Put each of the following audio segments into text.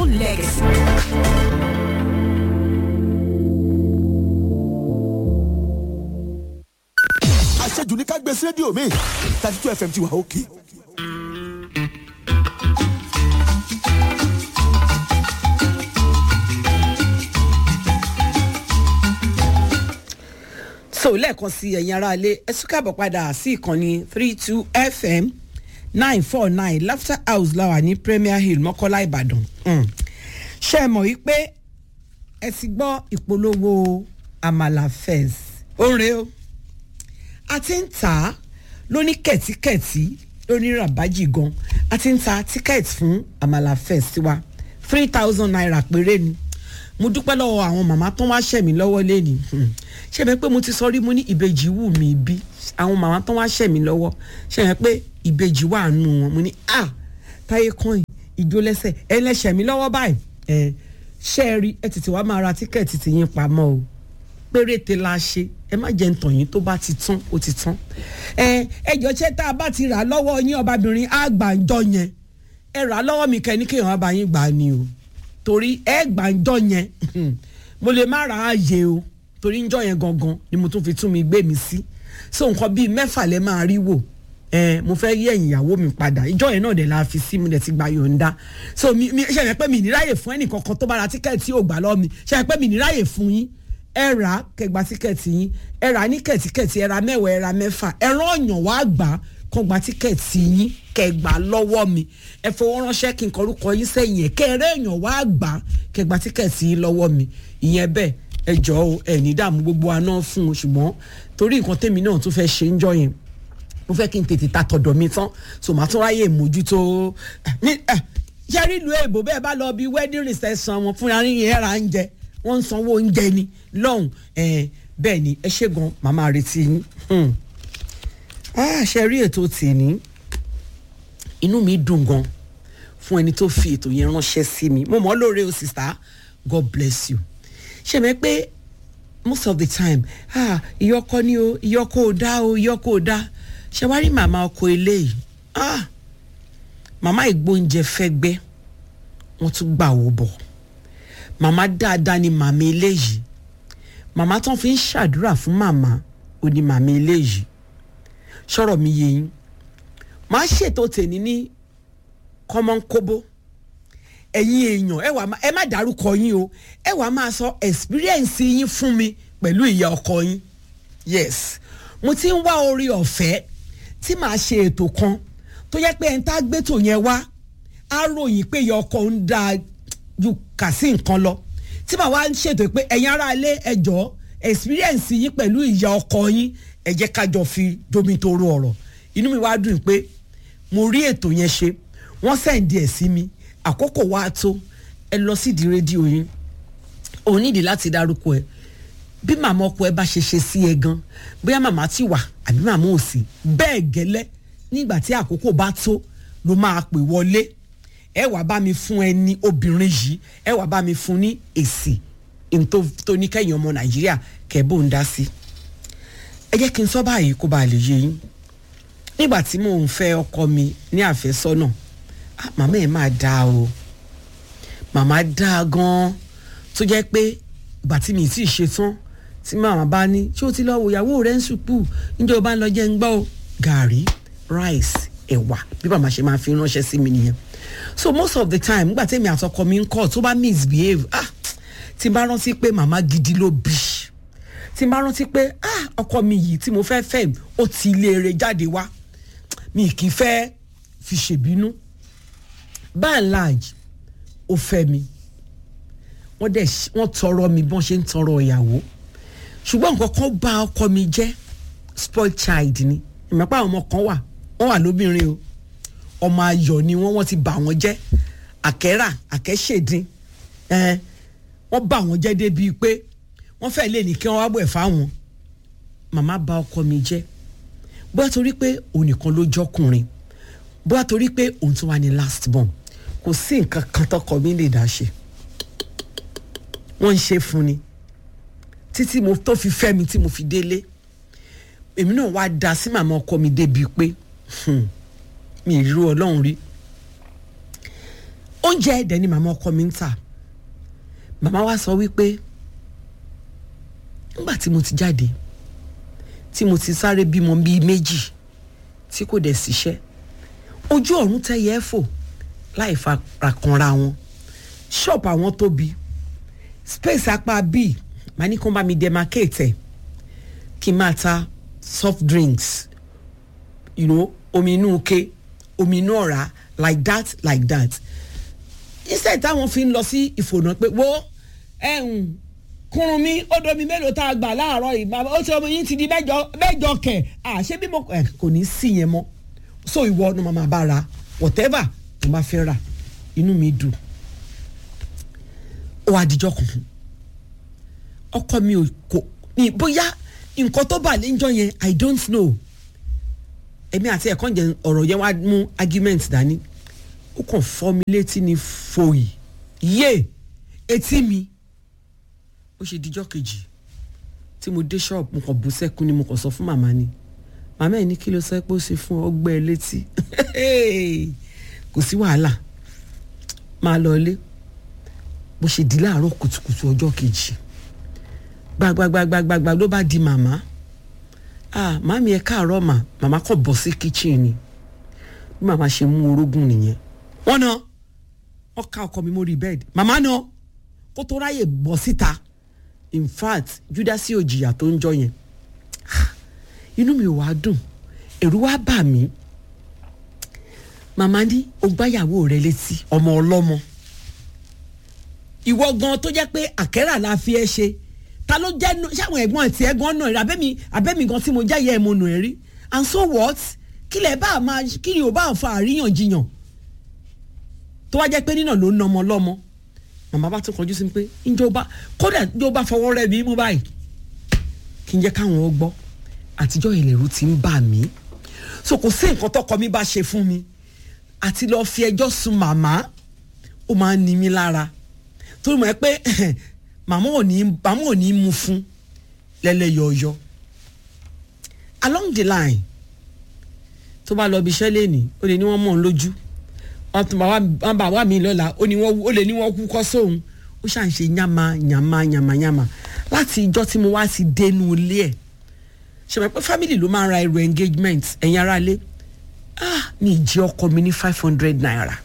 legacy. àṣejù ní ká gbé sí rédíò mi thirty two fm ti wà òkè. so lẹ́ẹ̀kan sí ẹ̀yin aráalé ẹ tún káàbọ̀ padà sí ìkànnì three two fm nine four nine laughter house láwà ní premier hill mọ́kọ́lá ìbàdàn Mm. ṣé ẹ mọ̀ wípé ẹ ti gbọ́ ìpolówó amala fez oore o a ti ń tà á lóní kẹ̀tíkẹ̀tí lóní ràbájì gan a ti ń ta tíkẹ́ẹ̀tì fún amala fez tiwa three thousand naira péré ni mo dúpẹ́ lọ́wọ́ àwọn màmá tó wá ṣẹ̀ mí lọ́wọ́ lẹ́ni ṣe mi pé mo ti sọ rí mo ní ìbejì wù mí bí àwọn màmá tó wá ṣẹ̀ mí lọ́wọ́ ṣe mi pé ìbejì wà nù wọn mo ní à táyé kan ìjó lẹ́sẹ̀ ẹ lẹ́sẹ̀ mi lọ́wọ́ báyìí ẹ ṣe é rí ẹ tètè wá máa ra tíkẹ́ẹ̀tì tí yín pamọ́ o péréte la ṣe ẹ má jẹ́ ntàn yín tó bá ti tán ó ti tán ẹ ẹjọ́ ṣé tá a bá ti rà lọ́wọ́ yín ọbabìnrin àgbàǹjọ yẹn ẹ rà lọ́wọ́ mi kẹ́ ní kéèyàn bá yín gbà á ni o torí ẹ gbàǹjọ yẹn mo lè má ra ààyè o torí njọ yẹn gangan ni mo tún fi tún mi gbé mi sí so nǹkan bíi mẹ́fà lẹ́ máa rí wò ẹ mo fẹ́ yí ẹ̀yìn ìyàwó mi padà ìjọ yẹn náà dẹ̀ la fi sí mo dẹ̀ ti gba yọ̀ǹda so mi mi ṣe yẹn pé mi níráyè fún ẹnì kankan tó bá ra tíkẹ́ẹ̀tì ò gbà lọ́ọ́ mi ṣe yẹn pé mi níráyè fún yín ẹ rà á kẹgbà tíkẹ́ẹ̀tì yín ẹ rà á ní kẹ̀tíkẹ̀tì ẹ ra mẹ́wàá ẹ ra mẹ́fà ẹ rán ọ̀yàn wá gbà á kàn gba tíkẹ́ẹ̀tì yín kẹgbà lọ́wọ́ mi ẹ fowó ránṣẹ́ kí n kọrúkọ yín sẹ́yìn ẹ̀ kẹ́rẹ́ èèyàn wá gbà á kẹgbà tíkẹ́ẹ̀tì yín lọ́wọ́ mi ìyẹn bẹ́ẹ̀ ẹ jọ o ẹ ní dààmú gbogbo àná fún un ṣùgbọ́n torí nǹkan tèmi náà tún fẹ́ ṣe ń jọ yẹn mo fẹ́ kí n tètè ta tọ̀dọ̀ mi tán so màá tún ráyè mójútó ní yẹrí ìlú èbó bẹ́ẹ̀ bá lọ bí wedding reception wọn fúnra yín ẹ̀ ra ń jẹ wọ́n ń sanwó oúnjẹ ni lọ́hùn bẹ́ẹ̀ ni ẹ ṣe gan màmá retí yín ṣe rí ètò tèmi inú mi dùn gan fún ẹni tó fi ètò yẹn ránṣẹ́ sí mi mo mọ̀ ọ́ lóore o sista God bless you ṣe mẹ́ pé most of the time ah ìyọkọ ni o ìyọkọ ò dá o ìyọkọ ò dá ṣe wá rí màmá ọkọ eléyìí ah màmá ìgbóúnjẹ fẹ́ gbẹ́ wọ́n tún gbà wó bọ̀ màmá dáadáa ni màmá eléyìí màmá tán fi ń ṣàdúrà fún màmá ò ní màmá eléyìí sọ̀rọ̀ mi yé yín màá ṣètò tèmi ní kọ́mọ́nkóbó ẹ̀yin èèyàn ẹ wà ẹ má dárúkọ yín o ẹ wà máa sọ experience yín fún mi pẹ̀lú ìyá ọkọ yín yes mo ti ń wá orí ọ̀fẹ́ tí màá ṣe ètò kan tó yẹ pé ẹni tá a gbé tò yẹn wá á ròyìn pé ìyá ọkọ ń dáa ju kà sí nǹkan lọ tí màá wá ń ṣètò pé ẹ̀yin ará ilé ẹjọ́ experience yín pẹ̀lú ìyá ọkọ yín ẹ jẹ́ kájọ fi domi toro ọ̀rọ̀ inú mi wá dùn pé mo rí ètò yẹn ṣe wọ́n sẹ́ǹdì ẹ̀ sí mi àkókò wa tó ẹ lọ sídìí rédíò yín òun nídìí láti dárúkọ ẹ bí màmá ọkọ ẹ bá ṣe ṣe sí ẹ gan bóyá màmá ti wà àbí màmá ò sí bẹ́ẹ̀ gẹ́lẹ́ nígbà tí àkókò bá tó ló máa pè wọlé ẹ wàá bá mi fún ẹ ní obìnrin yìí ẹ wàá bá mi fún ní èsì tó ní kẹ́yìn ọmọ nàìjíríà kẹ́bó ń dá sí ẹ jẹ́ kí n sọ báyìí kó bàa lè yé yín nígbà tí mò ń fẹ́ ọkọ mi ní àfẹ́sọ́nà ah, màmá ẹ̀ máa dáa o màmá dáa gan-an tó jẹ́ pé ìgbà tí mi ti ṣe tán tí màmá bá ní ṣé o ti lọ wo ìyàwó rẹ ń sùpù níjẹ́ o bá ń lọ jẹ́ ń gbọ́ o gàrí rice ẹ̀wà bí màmá ṣe máa fi ránṣẹ́ sí mi nìyẹn so most of the time nígbà tẹ́mi àtọkọ mi ń kọ́ tó bá misbehave ah tí n bá rántí pé màmá gidi ló bí tí n bá rántí pé ah ọkọ mi yìí tí mo fẹ́ fẹ́ ó ti ilé eré jáde wá mi kì í fẹ́ fi ṣèbínú by and large ó fẹ́ mi wọ́n dẹ̀ wọ́n tọrọ mi bọ́n ṣe ń tọrọ ìyàwó ṣùgbọ́n nǹkan kan bá ọkọ mi jẹ́ spoil child ni ìmọ̀pá àwọn ọmọ kan wà wọ́n wà lóbìnrin o ọmọ ayọ̀ ni wọ́n wọ́n ti bà wọ́n jẹ́ àkẹ́rà àkẹ́ṣèdín ẹ̀ẹ́n wọ́n bà wọ́n jẹ́ débi pé wọ́n fẹ́ lè ní kí wọ́n wá bọ̀ ẹ̀ fáwọn màmá bà ọkọ mi jẹ́ bóyá torí pé òun nìkan ló jọkùnrin bóyá torí pé òun tún wà ní last born kò sí nǹkan kan tọkọ mi lè dá ṣe wọ́n ń ṣe fún ni títí mo tó fi fẹ́ mi tí mo fi délé èmi náà wá da sí màmá ọkọ mi débi pé mi ì rú ọlọ́run rí ó oúnjẹ ẹ̀dẹ̀ ni màmá ọkọ mi ń tà màmá wa sọ wípé nígbà tí mo ti jáde tí mo ti sáré bímọ bíi méjì tí kò dẹ̀ síṣẹ́ ojú ọ̀run tẹ́yẹ ẹ́ fò láì fara kanra wọn ṣọ́ọ̀bù àwọn tóbi space apá bíi màá ní kó bá mi demarcate ẹ̀ kí n máa ta soft drinks you know omi inú ike omi inú ọ̀rá like that like that instead táwọn fi ń lọ sí ìfònà pé wo ẹ̀hún kúrun mi ó domi mélòó tá a gbà láàárọ̀ yìí bàbá ó ti ọmọ yín ti di mẹ́jọ mẹ́jọ kẹ̀ à ṣé bí mo ẹ̀ kò ní sí yẹn mọ́ so ìwọ ọ̀nà màmá bá ra whatever mo bá fẹ́ rà inú mi dùn ó wá dijọ́ kan ọkọ mi ò kò ní bóyá nǹkan tó bà lẹ́jọ́ yẹn i don't know èmi àti ẹ̀kọ́ jẹ ọ̀rọ̀ yẹn wá mú argument dání ó kàn fọ́ mi létí ní fòyì yé etí mi ó ṣe dijọ́ kejì tí mo dé ṣọ́ọ̀bù mo kàn bú sẹ́kún ni mo kàn sọ fún màmá ni màmá ẹ̀ ní kí ló sọ pé ó ṣe fún ọgbẹ́ ẹ létí kò sí wàhálà máa lọ ilé bó ṣe di láàárọ̀ kùtùkùtù ọjọ́ kejì gbagbagbagbagbagba ló bá di màmá ah màmí ẹ káàárọ̀ mà màmá kàn bọ̀ sí kitchen ni bí màmá ṣe mú orógùn nìyẹn wọ́n náà wọ́n ká ọkọ mi mórí bẹ́ẹ̀dì màmá náà kó tó ráyè bọ̀ síta in fact júdásì òjìyà tó ń jọ yẹn inú mi ò wá dùn ẹ̀rù wá bà mí màmá ní o gbáyàwó rẹ létí ọmọ ọlọ́mọ ìwọ gan tó jẹ́ pé àkẹ́rà la fi ẹ́ ṣe ta ló jẹ́ ṣáwọn ẹ̀gbọ́n àti ẹ̀gbọ́n náà rí abẹ́mi abẹ́mi gan tí mo jẹ́ ìyá ẹ̀ mo nù ẹ̀ rí and so what kí lẹ̀ bá máa kí ni ò bá fa àríyànjiyàn tó wá jẹ́ pé nínà ló ń nọmọ lọ́mọ màmá bá tún kọjú sí mi pé ìjọba kódà ìjọba fọwọ́ rẹ̀ mí mú báyìí kí n jẹ́ káwọn ó gbọ́ àtijọ́ ìlẹ̀rú ti ń bà mí so kò sí nǹkan tọkọ mi bá ṣe fún mi àti lọ́ọ́ fi ẹjọ́ sun màmá ó máa ń ni mí lára torí mọ̀ ẹ́ pé màmá ò ní màmá ò ní mu fún lẹ́lẹ́yọ̀ọ́yọ́ along the line tó bá lọ bí iṣẹ́ lẹ́nìí ó lè ní wọ́n mọ̀ ọ́n lójú wọ́n bá wà mí lọ́la ó lè ní wọ́n kú kọ́ sóhun ó ṣà ń ṣe yàmà yàmà yàmà yàmà láti ìjọ́ tí mo wá ti dénú ilé ẹ̀ ṣe mọ̀ pé family ló máa ń ra ẹrù engagement ẹ̀yin ará ilé ah ní ìjẹ́ ọkọ mi ní five hundred naira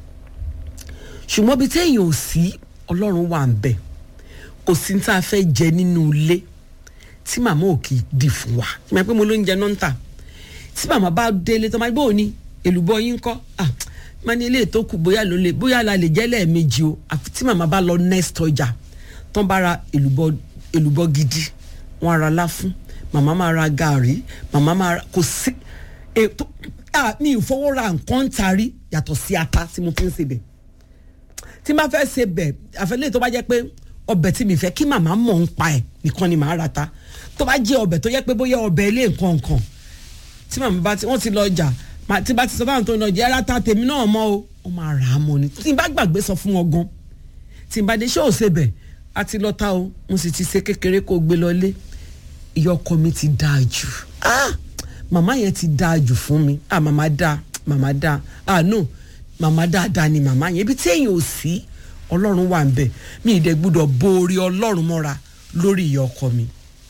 ṣùgbọ́n bí téèyàn ò sí ọlọ́run wà ń bẹ̀ kò sí tá a fẹ́ jẹ nínú ilé tí màmá ò kì í di fún wa ṣe mọ̀ pé mo ló ń jẹ náà ń tà tí màmá bá délé tó máa gbọ́ òní èlùbọ́ yín kọ́ ah máa ní ilé tó kù bóyá ló lè bóyá la lè jẹ́ lẹ́ẹ̀mejì o àfi tí màmá bá lọ next ọjà tán bá ra èlùbọ́ èlùbọ́ gidi wọ́n ara lá fún màmá máa ra gàrí màmá máa ra kò sí ètò mi ò fowó ra nǹkan tarí yàtọ̀ sí ata tí mo fi ń sebẹ̀ tí n bá fẹ́ sebẹ̀ àfẹ́lẹ́ tó bá jẹ́ pé ọbẹ̀ tí mi fẹ́ kí màmá mọ̀ ń pa ẹ̀ nìkan ni màá ra ta tó bá jẹ́ ọbẹ̀ tó jẹ́ pé bóyá ọbẹ̀ ilé nǹkan nǹkan tí màmá bá ti wọ́n ti lọ ọjà tí bá ti sọ fáwọn tó ń lọ jẹ́ ara ta tèmi náà mọ́ o wọ́n máa rà á mọ́ ni tí n bá gbàgbé sọ fún wọn gan tí n bá dé ṣé ò sebẹ̀ a ti lọ ta o mo sì ti ṣe kékeré kó gbé lọ lé ìyá ọkọ mi ti dáa jù ah màmá yẹn ti dáa jù fún mi ah màmá dáa màmá dáa ah no màmá dáadáa ni màmá yẹn ibi tí èèyàn ò sí ọlọ́run wà ń bẹ̀ mi ìdẹ gbúdọ̀ borí ọlọ́run mọ́ra lórí ìyá ọkọ mi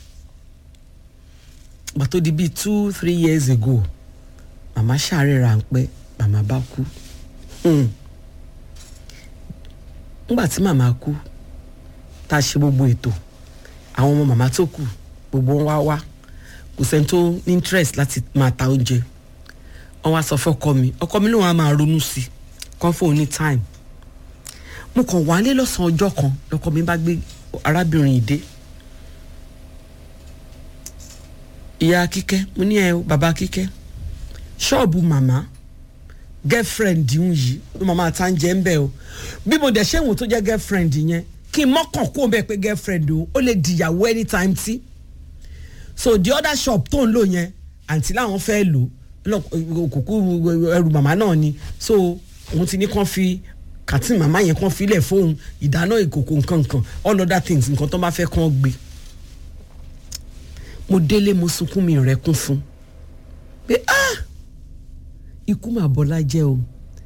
gbà tó di bíi two three years ago màmá ṣàárẹ̀ ráńpẹ́ màmá bá kú nígbà tí màmá kú tá a ṣe gbogbo ètò àwọn ọmọ màmá tó kù gbogbo wọn wá wá kò sẹ́ni tó ní interest láti máa ta oúnjẹ wọ́n wá sọ fọ́kọ mi ọkọ mi lóun á máa ronú sí kàn fóun ní time mo kàn wálé lọ́sàn-án ọjọ́ kan lọ́kọ mi bá gbé arábìnrin yìí dé ìyá kíkẹ́ mo ní ẹ o bàbá kíkẹ́ ṣọ́ọ̀bù màmá girlfriend ń yìí ló màmá ta ń jẹ́ ń bẹ̀ o bí mo dẹ̀ ṣé ìwọ̀n tó jẹ́ girlfriend yẹn kí n mọ́kàn kó bẹ́ẹ̀ pé girlfriend o ó lè dìyàwó anytime tí so the other shop tó ń lò yẹn àǹtí làwọn fẹ́ lò kúkú ẹrù màmá náà ni so òun ti ní kàn fi kàtí màmá yẹn kàn filẹ̀ fóun ìdáná ìkòkò nkankan all other things nǹkan tó bá fẹ́ kàn gbé mo délé mo sunkún mi rẹ̀ kún fún pé ah ikú mà bọ́lá jẹ́ o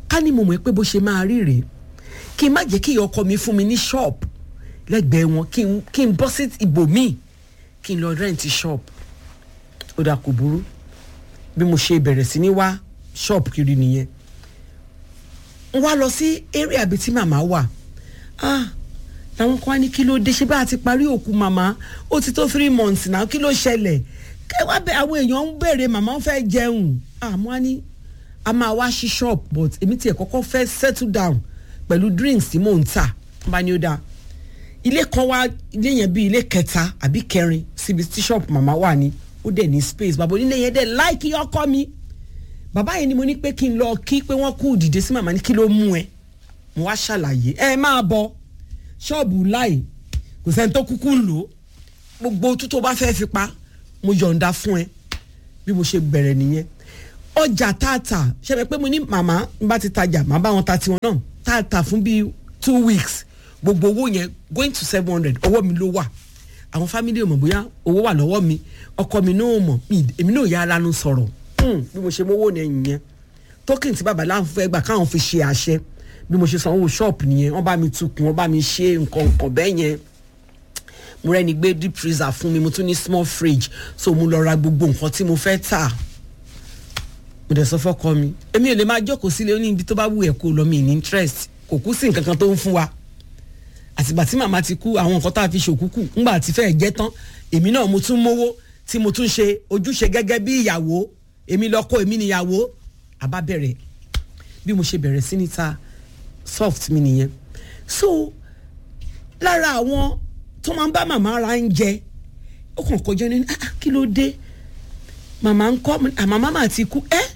ká ní mo mọ̀ pé bó ṣe máa rí rèé kí n má jẹ́ kí ìyá ọkọ mi fún mi ní ṣọ́ọ̀bù lẹ́gbẹ̀ẹ́ wọn kí n kí n bọ́ sí ibòmíì kí n lọ rẹ́ǹtì ṣọ́ọ̀bù ó dà kò burú bí mo ṣe bẹ̀rẹ̀ sí ní wá ṣọ́ọ̀bù kiri nìyẹn n wá lọ sí area ibi tí màmá wà ah làwọn kan wá ní kí ló dé ṣe bá a ti parí òkú màmá ó ti tó three months náà kí ló ṣẹlẹ̀ kẹ wá bẹ àwọn èèyàn ń béèrè màmá ń fẹ́ jẹun ah mo á ní a máa wá sí shop but èmi tiẹ̀ kọ́kọ́ fẹ́ settle down pẹ̀lú drinks tí mò ń tà bá ní ó dáa ilé kan wá ilé yẹn bí ilé kẹta àbí kẹrin síbi tí shop màmá wà ní ó dẹ̀ ní space bàbá onílé yẹn dẹ̀ láìkí ọkọ mi bàbá yẹn ni mo ní pé kí n lọ kí pé wọ́n kú dìde sí màmá ní kí ló mú ẹ mo wá ṣàlàyé ẹ máa bọ ṣọ́ọ̀bù láì kò sẹ́ni tó kúkú ń lò ó gbogbo tó tó bá fẹ́ fi pa mo yọ̀ǹda fún ẹ bí mo ṣe bẹ̀rẹ̀ nìyẹn ọjà tààtà ṣẹlẹ̀ pé mo ní màmá n bá ti tajà màá bá wọn ta tiwọn náà tààtà fún bíi two weeks gbogbo owó yẹn going to seven hundred ọwọ́ mi ló wà àwọn fámílì ò mọ̀ bóyá owó wà lọ́wọ́ mi ọkọ mi náà mọ̀ èmi náà yà ara nu sọ̀rọ̀ bí mo ṣe mówó ní yẹn token tí bàbá láwọn fẹ́ gbà káwọn fi ṣe àṣẹ bí mo ṣe sanwó ṣọ́ọ̀pù nìyẹn wọ́n bá mi tukùn wọ́n bá mi ṣe nǹkan nǹkan bẹ́ẹ̀ yẹn mo rẹ́ni gbé deep freezer fún mi mo tún ní small fridge so mo lọ ra gbogbo nǹkan tí mo fẹ́ tà mo dẹ̀ sọ fọ́kọ mi èmi ò lè máa jókòó sílé ó ní ibi tó bá wù ẹ́ kó lọ mi ní interest kò kú sí nǹkan kan tó ń fún wa àtìgbà tí màmá ti kú àwọn nǹkan tá a fi ṣòkúkù ńgbà tí fẹ́ẹ́ jẹ́ tán èmi náà mo tún mówó tí mo tún ṣe ojúṣe gẹ́gẹ́ bí ìyàwó èmi lọ́kọ èmi níyàwó àbá bẹ̀rẹ̀ bí mo ṣe bẹ̀rẹ̀ sí ní ta soft mi nìyẹn so lára àwọn tó máa ń bá màmá ra ń jẹ ó kàn kọjá ní ah kí ló dé màmá ń kọ́ àmọ́ màmá ti kú ẹ́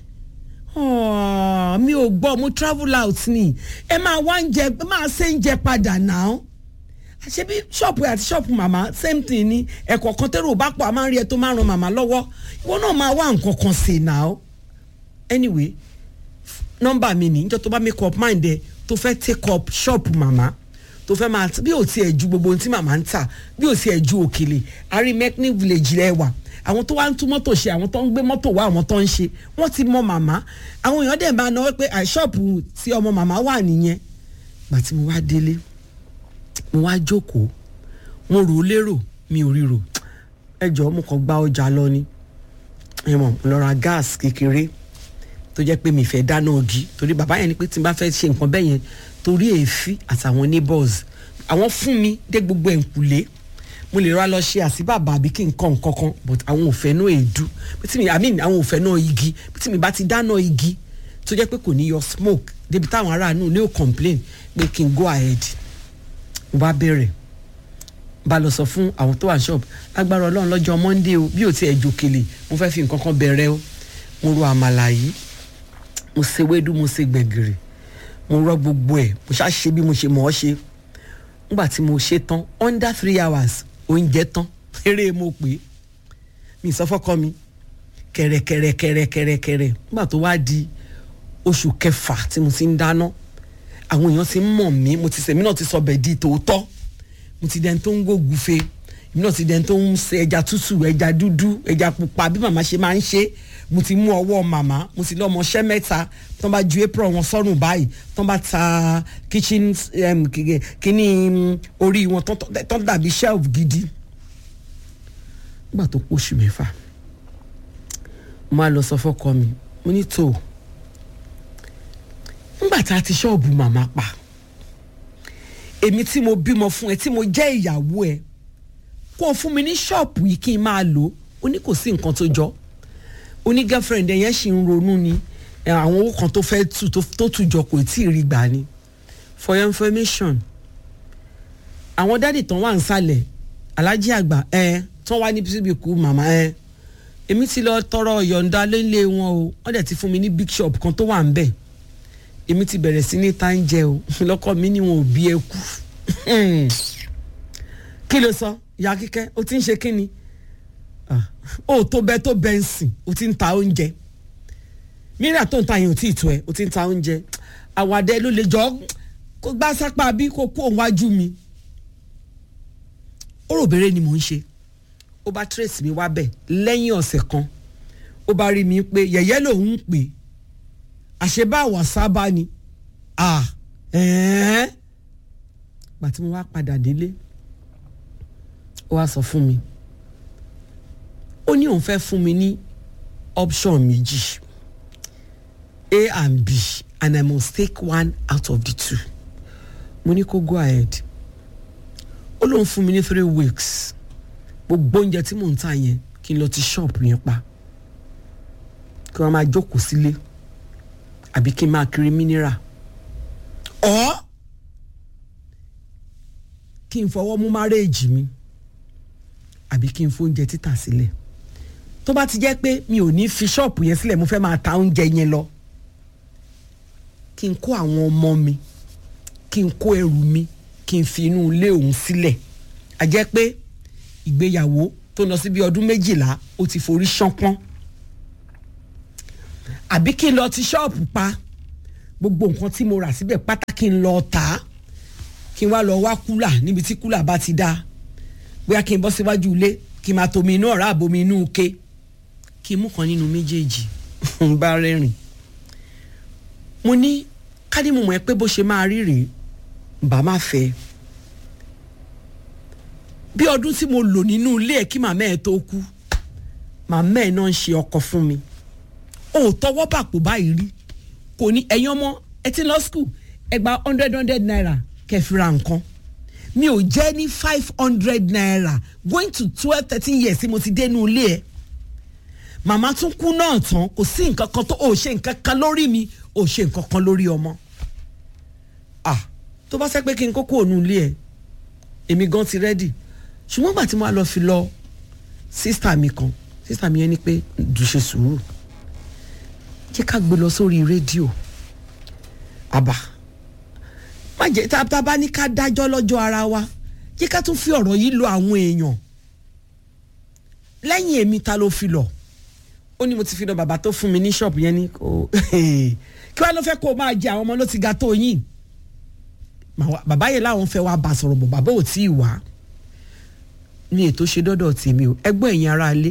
mi ò gbọ́ mo travel out ni ẹ máa wá ń jẹ ẹ máa ṣe ń jẹ padà náà ṣebí ṣọ́ọ̀pù àti ṣọ́ọ̀pù màmá same thing ni ẹ̀kọ́ kan tẹ́rù bá pọ̀ a máa ń rí ẹ tó máa ń ran màmá lọ́wọ́ ìwọ náà máa wá nǹkan kan ṣe náà anyway nọ́mbà mi ní níjọ́ tó bá make up mind ẹ tó fẹ́ take up ṣọ́ọ̀pù màmá tó fẹ́ máa bí ò tiẹ̀ ju gbogbo ohun tí màmá ń tà bí ò tiẹ̀ ju òkèlè àrí mechanic village lẹ́wà àwọn tó wá ń tún mọ́tò ṣe àwọn tó ń gbé mọ́tò wá àwọn tó ń ṣe wọ́n ti mọ màmá àwọn èèyàn dẹ̀ máa náwó pé àìṣọ́ọ̀pù tí ọmọ màmá wà nìyẹn gbà tí mo wá délé mo wá jókòó mo rò ó lérò mi ò ríro ẹ jọ̀ọ́ mo kàn gba ọjà lọ ni ẹ mọ̀ mo lọ ra gáàsì kékeré tó jẹ́ pé mi fẹ́ dáná ọ̀gí torí bàbá yẹn ni pé tí n bá fẹ́ ṣe nǹkan bẹ́ẹ̀ yẹn torí èéfín àtàwọn neighbors àwọn fún mi dé gbogbo ẹ̀ǹkùlé mo lè ra lọ ṣe àsíbàbà àbí kí n kọ́ nǹkan kan but àwọn ò fẹ́ náà èédú tí mi i mean àwọn ò fẹ́ náà igi tí mi bá ti dáná igi tó jẹ́ pé kò ní yọ smoke débi táwọn aráàlú ní ò complain pé kí n go ahead mo bá bẹ̀rẹ̀ bá lọ sọ fún àwọn tó wà ní shop agbára ọlọ́run lọ́jọ́ monday o bí ò tiẹ̀ jòkèlè mo fẹ́ fi nǹkan kan bẹ̀rẹ̀ o mo ro àmàlà yìí mo ṣe wédú mo ṣe gbẹ̀gìrì mo rọ gbogbo ẹ̀ mo ṣáà ṣe bí mo ṣe mọ̀ ọ́ ṣe nígbà tí mo ṣe tán under three hours oúnjẹ tán eré mo pè é mi sọ fọ́kọ mi kẹ̀rẹ̀kẹ̀rẹ̀kẹ̀rẹ̀kẹ̀rẹ̀ nígbà tó wá di oṣù kẹfà tí mo ti ń dáná àwọn èèyàn ti ń mọ̀ mí mo ti sẹ̀mí náà ti sọ bẹ́ẹ̀ di tòótọ́ mo ti dẹni tó ń gògùfe èmi náà ti dẹni tó ń ṣe ẹja tútù ẹja dúdú ẹja pupa bí màmá ṣe máa ń ṣe mo ti mú ọwọ́ màmá mo ti lọ́mọ ṣẹ́ mẹ́ta tán bá ju apron wọn sọ́rùn báyìí tán bá ta kitchen um, kíní orí wọn tán dàbí shelf gidi nígbà tó pọ̀ṣù mẹ́fà mo á lọ sọ fọ́kọ mi mo ní tó nígbà tá a ti ṣọ́ọ̀bù màmá pa èmi tí mo bímọ fún ẹ tí mo jẹ́ ìyàwó ẹ kó o fún mi ní ṣọ́ọ̀bù yìí kí n máa lò ó ní kò sí nǹkan tó jọ ó ní girlfriend yẹn ṣì ń ronú ni àwọn owó kan tó fẹ́ tù tó tù jọ kò tí ì rí gbà ni for your information àwọn dádì tán wà ń sàlẹ̀ alájí àgbà ẹ tán wá ní síbi kú màmá ẹ èmi ti lọ tọrọ yọ̀ǹda lélẹ̀ wọn o wọ́n dẹ̀ ti fún mi ní big shop kan tó wà ń bẹ̀ èmi ti bẹ̀rẹ̀ sí ní tá ń jẹ o lọ́kọ mi ni wọn ò bí ẹ kú kí ló sọ ìyá kíkẹ́ o ti ń ṣe kí ni o tó bẹ tó bẹ ń sìn o ti ń ta oúnjẹ mìíràn tó ń ta yẹn ò tí ì tó ẹ o ti ń ta oúnjẹ àwàdẹ ló lè jọ kó gbá sápá bí kó kó òun wájú mi ó rò bèrè ni mò ń ṣe ó bá trace mi wá bẹ̀ lẹ́yìn ọ̀sẹ̀ kan ó bá rí mi pé yẹ̀yẹ́ lòun ń pè àṣebá àwàsábá ni ah ẹ̀ẹ́n gbà tí mo wá padà délé ó wá sọ fún mi ó ní òun fẹ́ fún mi ní option méjì a and b and i must take one out of the two mo ní kó go ahead ó lóun fún mi ní three weeks gbogbo oúnjẹ tí mò ń tà yẹn kí n lọ ti ṣọ́ọ̀pù yẹn pa kí wọ́n máa jókòó sílé àbí kí n máa kiri mineral ọ́ kí n fọwọ́ mú márèèjì mi àbí kí n fóúnjẹ títà sílẹ̀ tó bá ti jẹ́ pé mi ò ní fi ṣọ́ọ̀pù yẹn sílẹ̀ mo fẹ́ máa ta oúnjẹ yẹn lọ kí n kó àwọn ọmọ mi kí n kó ẹrù mi kí n fi inú ilé òun sílẹ̀ a jẹ́ pé ìgbéyàwó tó lọ sí bí ọdún méjìlá ó ti forí ṣánpọ́n àbí kí n lọ ti ṣọ́ọ̀pù pa gbogbo nǹkan tí mo rà síbẹ̀ pátá kí n lọ tà á kí n wá lọ wá kúlà níbi tí kúlà bá ti dá bóyá kí n bọ́ síwájú ilé kí n máa tomi inú ọ̀rá àbomi inú ke kí n mú kan nínú méjèèjì n bá rẹ́rìn mo ní kádì mo mọ̀ ẹ́ pé bó ṣe máa rí rèé bá má fẹ́ bí ọdún tí mo lò nínú ilé ẹ̀ kí màmá ẹ̀ tó kú màmá ẹ̀ náà ń ṣe ọkọ fún mi ò tọwọ́ bàpò báyìí rí kò ní ẹ̀yin ọmọ ẹ ti lọ skul ẹ gba hundred hundred naira kẹfìrà nǹkan mi ò jẹ́ ní five hundred naira going to twelve thirteen years tí mo ti dénú ilé ẹ̀ màmá tún kú náà tán kò sí nǹkan kan tó ò ṣe nǹkan kan lórí mi ò ṣe nǹkan kan lórí ọmọ ah tó bá sẹ́ pé kí n kókó òun ilé ẹ̀ èmi gan ti rẹ́dì ṣùgbọ́n gbà tí mo wá lọ fi lọ sísítà mi kan sísítà mi yẹn ni pé dùṣe sùúrù jẹ́ ká gbé lọ sórí rédíò àbá má jẹ́ tá a bá ní ká dájọ́ lọ́jọ́ ara wa jẹ́ ká tún fi ọ̀rọ̀ yìí lọ àwọn èèyàn lẹ́yìn èmi ta ló fi lọ ó ní mo ti fi lọ bàbá tó fún mi ní ṣọ́ọ̀bù yẹn ní kó kí wàá ló fẹ́ kó o máa jẹ àwọn ọmọ ló ti ga tó yín bàbá yẹn láwọn fẹ́ wá bá sọ̀rọ̀ bọ̀ bàbá ò tí ì wá ní ètò ṣe dọ́dọ̀ tèmi o ẹgbọ́n ẹ̀yin ará ilé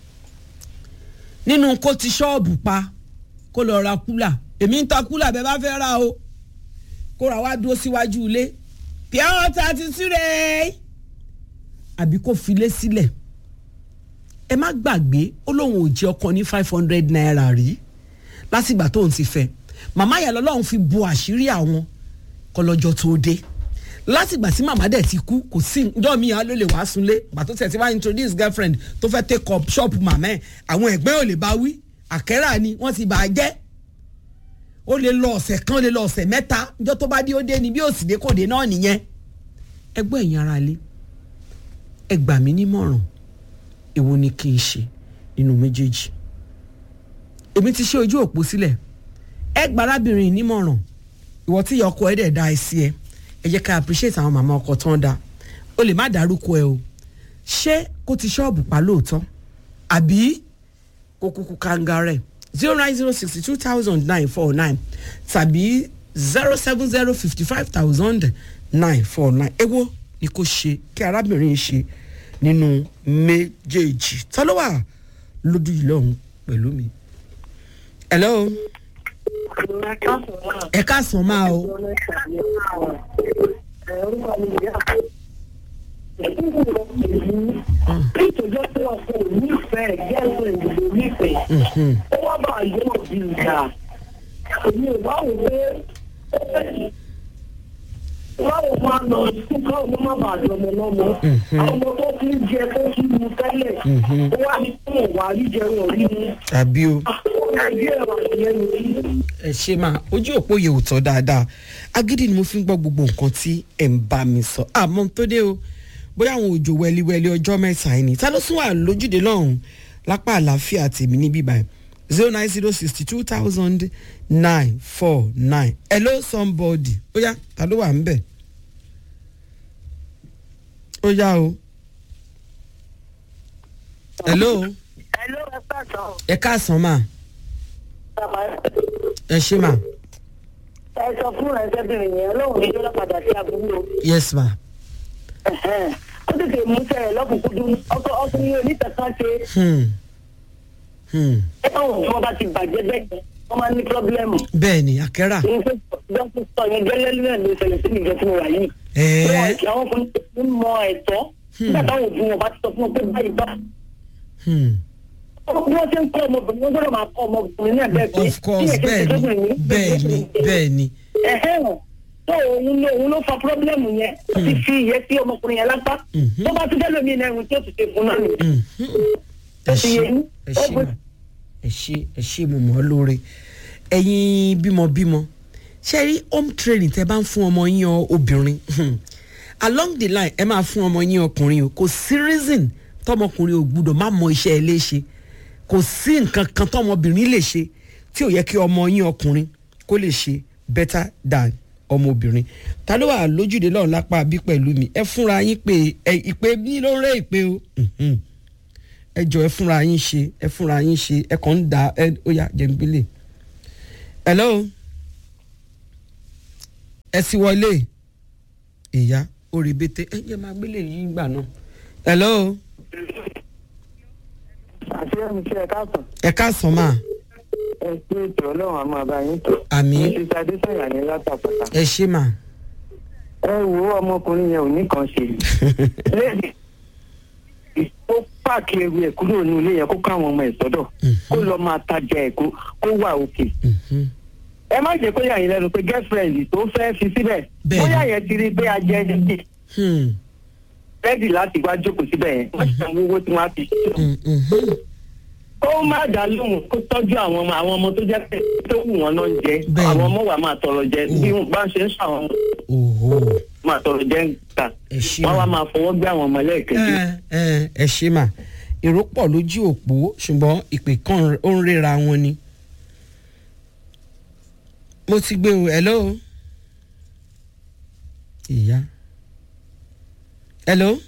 nínú kó ti ṣọ́ọ̀bù pa kó lọ ra kúlà èmi ń ta kúlà bẹ́ẹ̀ bá fẹ́ ra o kó ra wá dúró síwájú ilé pure water ti súre àbí kó filé sílẹ̀ ẹ má gbàgbé ó lóun ò jẹ ọkọ ní five hundred naira rí lásìgbà tóun ti fẹ́ màmá yẹn lọ́lọ́run fi bo àṣírí àwọn kọlọ́jọ́ tó dé látìgbà tí màmá dẹ̀ ti kú kò sí ǹjọ́ mi ló lè wá sunlé gbà tó tẹ̀ tí wá introduce girlfriend tó fẹ́ take up shop màmá ẹ̀ àwọn ẹ̀gbẹ́ ò lè bá wí àkẹ́rà ni wọ́n ti bà á jẹ́ ó lè lọ ọ̀sẹ̀ kan ó lè lọ ọ̀sẹ̀ mẹ́ta ǹjọ́ tó bá dé ó dé ni bí ó sì dé kò dé náà nìyẹn ẹgbẹ́ ẹ̀yin ara lé ẹ gbà mí nímọ̀ràn èwo ni kí n ṣe nínú méjèèjì èmi ti ṣe ojú òpó sílẹ̀ ẹ gba arábìnrin nímọ̀ràn ìwọ tí ìyá ọkọ ẹ dẹ̀ da ẹ sí ẹ ẹ jẹ́ ká appreciate àwọn màmá ọkọ tán da o lè má dárúkọ ẹ o ṣé kó ti ṣọ́ọ̀bù pa lóòótọ́ àbí kó kúkú kángarẹ̀ zero nine zero sixty two thousand nine four nine tàbí zero seven zero fifty five thousand nine four nine èwo ni kò ṣe kí arábìnrin ṣe nínú méjèèjì ta ló wà lójú yìí lọ́hùn pẹ̀lú mi. hello ẹ káàsán máa o. nítorí pé ọkọ ò nífẹ̀ẹ́ gẹ́gẹ́ ìdìbò nífẹ̀ẹ́ ó wá bá yóò di ìjà èmi ò bá wò pé báwo máa lọ sí káwọn ọmọ má bàa jọ ọmọ lọ́mọ àwọn ọmọ tó fi ń jẹ tó fi mu tẹ́lẹ̀ ó wá ní kí wọ́n wá rí jẹun orí mu. àbí o nàìjíríà wà lẹ́nu tí. ẹ ṣe máa ojú òpó yẹ ò tọ́ dáadáa agídí ni mo fi ń gbọ́ gbogbo nǹkan tí ẹ̀ ń bá mi sọ àmọ́ tó dé o bóyá àwọn òjò wẹliwẹli ọjọ́ mẹ́ta ẹni ta ló sún wà lójúde lọ́hùn lápá àlàáfíà tèmi níbí báyìí zero nine zero sixty two thousand nine four nine hello somebody ó yá ta ló wà ń bẹ̀ ó yá o hello Hello, ẹ pàtó. ẹ káàsán mà ẹ ṣe mà ẹ sọ fún ẹsẹbìnrin yẹn lóhùn ní jọlá padà sí àbúrò yes ma ó tètè mú sẹrẹ lọkùnkúndùn ọkọ ọkùnrin onítẹ̀kan ṣe hmm. Hmm. ẹ báwọn tí wọn bá ti bàjẹ́ bẹ́ẹ̀ wọ́n máa ní pírọ́blẹ́mù. bẹ́ẹ̀ ni àkẹ́rà dókítà sọ yẹn gẹ́lẹ́ náà ló ṣẹlẹ̀ sí ìjọ tí mo wà yìí. Ẹ̀ẹ́. Wọ́n ti àwọn ọkùnrin tó ń mọ ẹ̀tọ́. nígbà táwọn òbí wọn bá ti sọ fún wọn pé báyìí bá. Hmm. bí wọ́n ṣe ń kọ́ ọmọbìnrin wọ́n gbọ́dọ̀ máa kọ́ ọmọbìnrin náà bẹ́ẹ̀ pé. of course bẹ́ẹ̀ ni bẹ́ẹ̀ ni bẹ́ẹ̀ ni ẹ̀hẹ́n tó òun ló òun ló fa pírọ́blẹ́mù yẹn ó ti fi ìyẹn sí ọmọkùnrin yẹn lápá. Mhm. tó bá tún dẹ́ lómi náà ẹ̀hún tí ó ti ṣe fún náà nìyẹn. Hmm. Ó ẹ ti ṣe yé yín. ẹ Ó ṣe bó- mà ẹ ṣe ẹ ṣe mo mọ̀ ọ́ lóore ẹ̀yin bímọbímọ ṣe rí home training tẹ bá ń fún ọmọ yín ọ obìnrin hmm, along the line ẹ máa fún ọmọ yín ọkùnrin o kò sí reason tọmọkùnrin ò gbúdọ̀ má mọ iṣẹ́ ẹ léṣe kò sí nǹkan kan tọmọbìnrin lè ṣe tí ò yẹ kí ọmọ yín ọkùnrin kó lè ṣe better than ọmọbìnrin ta ló wà lójúde lọ́run lápá bí pẹ̀lú mi ẹ fúnra yín pé ẹ ìpè bí ló ń rẹ́ ìpè o. Mhm ẹ jọ ẹ fúnra yín ṣe ẹ fúnra yín ṣe ẹ kàn ń da ẹ ó yà jẹ̀ǹgbélé. hello ẹ sì wọlé ìyá orí bété ẹ jẹ́ máa gbélé yín gbà náà. hello àti ẹ̀mí tí ẹ káàtó ẹ káàsán máa ẹ pé ètò ọlọ́run àmọ́ àbáyín tó. àmì ti sadé sọ̀yà ní látàpàtà. ẹ ṣe mà. ẹ wo ọmọkùnrin yẹn ò ní kan ṣe lẹ́yìn ó pààkì ẹrù ẹ̀ kúrò ní ilé yẹn kó káwọn ọmọ ẹ̀ sọ́dọ̀ kó lọ́ọ́ máa tajà ẹ̀ kó kó wà òkè. Mhm. ẹ má jẹ́ kó yà yín lẹ́nu pé girlfriend tó fẹ́ fi síbẹ̀ Bẹ́ẹ̀ni. bóyá yẹn ti rí pé ajẹ́ ẹni Hmm. rẹ́dì láti wá jókòó síbẹ̀ yẹn wọ́n ti san owó tí wọ́n á fi ṣe. Hmm, mhm. kó má dá lóhùn kó tọ́jú àwọn ọmọ àwọn ọmọ tó jẹ́ pé tó wù wọ́n náà ń jẹ Bẹ́ẹ̀ni. àwọn ọmọ wa máa tọrọ jẹ bí wọ́n bá ń ṣe ń sọ àwọn ọmọ Oho. máa tọrọ jẹ ń ta ẹ ṣe wọ́n wá mà. máa fọwọ́ gbé àwọn ọmọ lẹ́ẹ̀kejì. ẹ ẹ ẹ ṣe mà èrò pọ̀ lójú òpó ṣùgbọ́n ìpè kan ó ń ríra wọn ni. mo ti gbé o hello. ìyá hello.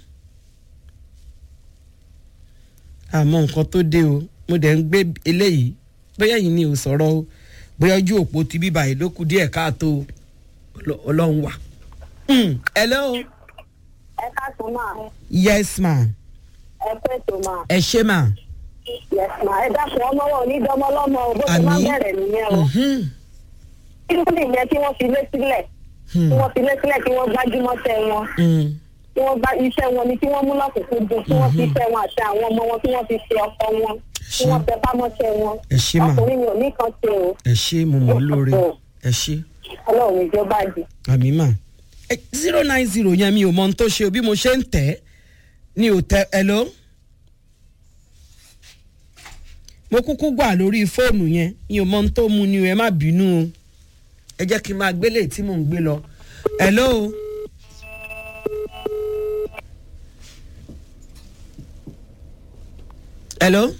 àmọ́ nǹkan tó dé o mo dẹ̀ ń gbé eléyìí bóyá yìí ni ò sọ̀rọ̀ o bóyá ojú òpó ti bíbá yìí ló kù díẹ̀ káàtó o. Ọlọ- ọlọ́run wà. Hmm, hello. ẹ káàtó máa yes ma ẹ pé tó máa ẹ ṣe ma. yes ma ẹ dákun ọmọ wọn ò ní dọmọ lọmọ o bó ti máa Àmín. bẹ̀rẹ̀ nìyẹn o Mhm. kí ló lè yẹ kí wọ́n fi lé sílẹ̀ Hmm. kí wọ́n fi lé sílẹ̀ kí wọ́n gbájúmọ́ tẹ wọn Mm. kí wọ́n gbá iṣẹ́ wọn ni kí wọ́n mú lọ́kùnkúndùn kí wọ́n fi iṣẹ́ wọn àti àwọn ọmọ wọn kí wọ́n fi ṣe ọkọ wọn kí wọ́n tẹ pámọ́ṣẹ́ wọn ẹ ṣé mà. ọkùnrin mi ò ní kan ṣe o ẹ ṣe mo mọ̀ ọ́ lóore ẹ ṣe ọlọ́run ìjọba jù. àmì mà. zero nine zero yẹn mi ò mọ ohun tó ṣe o bí mo ṣe ń tẹ̀ ẹ́ ni ò tẹ ẹ lọ. mo kúkú gbà lórí fóònù yẹn mi ò mọ ohun tó mu ni o ẹ má bínú o ẹ jẹ́ kí n máa gbélé tí mò ń gbé lọ. hello. hello.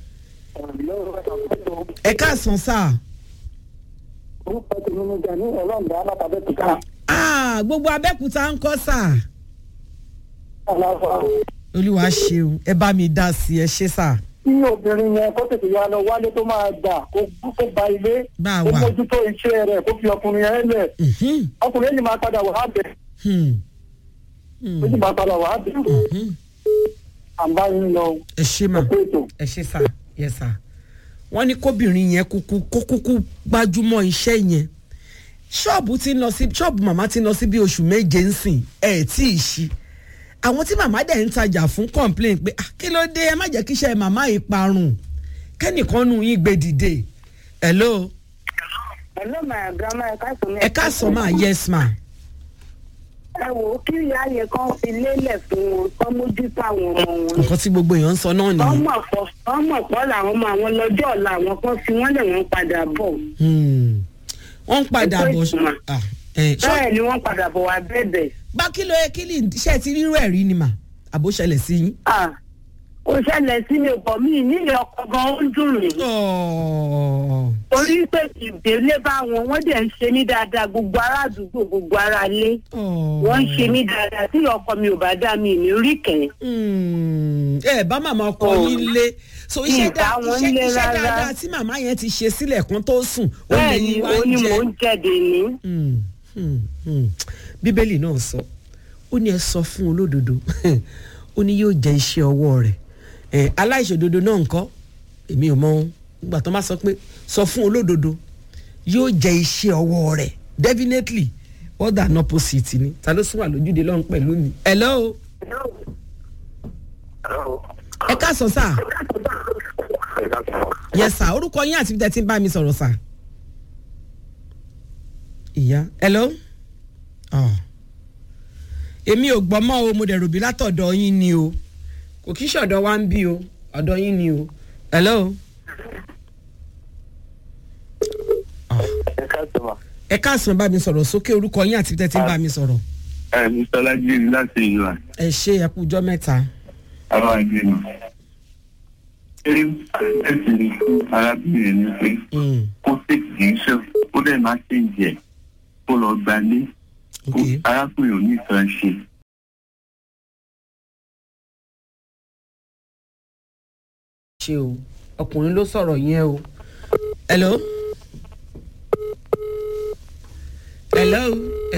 ẹ káàsán sáà. orúkọ tèmi ni gani ọlọ́ọ̀dà alábàbẹ́kúta Ah, gbogbo abẹ́kúta ń kọ́ sà. aláwọ̀ olúwa ṣeun ẹ bá mi dá sí ẹ ṣe sà. tí obìnrin yẹn kó tètè yá lọ wálé tó máa gbà kó kó ba ilé Bá a kó wà. mójútó iṣẹ́ rẹ̀ kó fi ọkùnrin yẹn lẹ̀ Mhm, ọkùnrin yẹn ni máa padà wà á bẹ̀ hmm, ó sì máa padà wà á bẹ̀ mhm. àbá yín lọ ẹ ṣe mà ọ̀pọ̀ ètò. ẹ ṣe sà yẹ sà. wọ́n ní kóbìnrin yẹn kúkú kó kúkú gbájúmọ́ iṣẹ́ yẹn ṣọ́ọ̀bù ti ń lọ sí ṣọ́ọ̀bù màmá ti ń lọ sí bí oṣù méje ń sìn ẹ̀ tí ì ṣí àwọn tí màmá dẹ̀ ń tajà fún complain pé "Ah, kí ló dé ẹ má jẹ́ kí iṣẹ́ màmá yìí parun kẹ́nìkan nù yín gbé dìde hello hello my grandma ẹ káàtó ẹ káàsán máa yes ma ẹ wò ó kí ìyá yẹn kan fi lélẹ̀ fún wọn kán mójútó àwọn ọmọ wọn. nǹkan tí gbogbo èèyàn ń sọ náà nìyẹn. ọmọ pọ̀ ọmọ pọ̀ làwọn ọmọ àwọn lọ́jọ́ ọ̀la àwọn kan fi wọ́n lè wọ́n padà bọ̀. Hmm. wọ́n ń padà Ẹ pé bọ̀ ìtumọ̀. Ah, eh, ṣọ́- bẹ́ẹ̀ ni wọ́n padà bọ̀ wá bẹ̀bẹ̀. bá kí ló yẹ kí lè ṣe ti rírú ẹ̀ rí ni mà àbó ṣẹlẹ̀ sí yín. Ah, ó ṣẹlẹ̀ sí mi bọ̀ mí nílé ọkọ̀ gan ó ń dùn mí. Ọ̀ọ̀. torí pé ìdílé bá wọn wọ́n dẹ̀ ń ṣe mí dáadáa gbogbo ará àdúgbò gbogbo ará ilé Ọ̀ọ̀. wọ́n ń ṣe mí dáadáa tí ọkọ mi ò bá dá mi ní rí kẹ́. Hmm. ẹ bá màmá ọkọ Oh. yín lé so iṣẹ́ Ìbá dá- wọn iṣẹ́ lé iṣẹ́ rárá. dáadáa tí màmá yẹn ti ṣe sílẹ̀ kan tó sùn ó lè bẹ́ẹ̀ ni yín wá ó ní ń mò jẹ. ń jẹ̀dẹ̀ ní. Hmm, hmm, hmm. bíbélì náà sọ ó ní ẹ sọ fún olódodo ó ní yóò jẹ iṣẹ́ ọwọ́ rẹ̀ ẹ aláìṣòdodo náà ńkọ́ èmi ò mọ ìgbà tó máa sọ pé sọ fún olódodo yóò jẹ iṣẹ́ ọwọ́ rẹ̀ definitely all than opposite ni ta ló sún wà lójúde lọ́run pẹ̀lú mi. hello ẹ káàsán sá yes sá orúkọ yín àti bíi tẹ́ ti ń bá mi sọ̀rọ̀ sá. ìyá hello oh. èmi ò gbọ́ mọ́ o mo dẹ̀ rò bí látọ̀dọ̀ yín ni o kò kí ṣọ̀dọ̀ wa ń bí o ọ̀dọ̀ yín ni o hello. ẹ káàsán ma. ẹ káàsán bá mi sọ̀rọ̀ sókè orúkọ yín àti bíi tẹ́ ti ń bá mi sọ̀rọ̀. ẹ mr lajiri láti ìlú à ẹ ṣe ẹ kú ọjọ́ mẹ́ta. àwọn àgbẹ̀ nù. ṣé ẹ sì rí fún arábìnrin ni pé Mm, kó tètè kì í ṣe ó dẹ̀ máa ṣe ń jẹ kó lọ gbalé ok arákùnrin ò ní ìtàn ṣe. ṣe o ọkùnrin ló sọ̀rọ̀ yẹn o. hello. hello. ẹ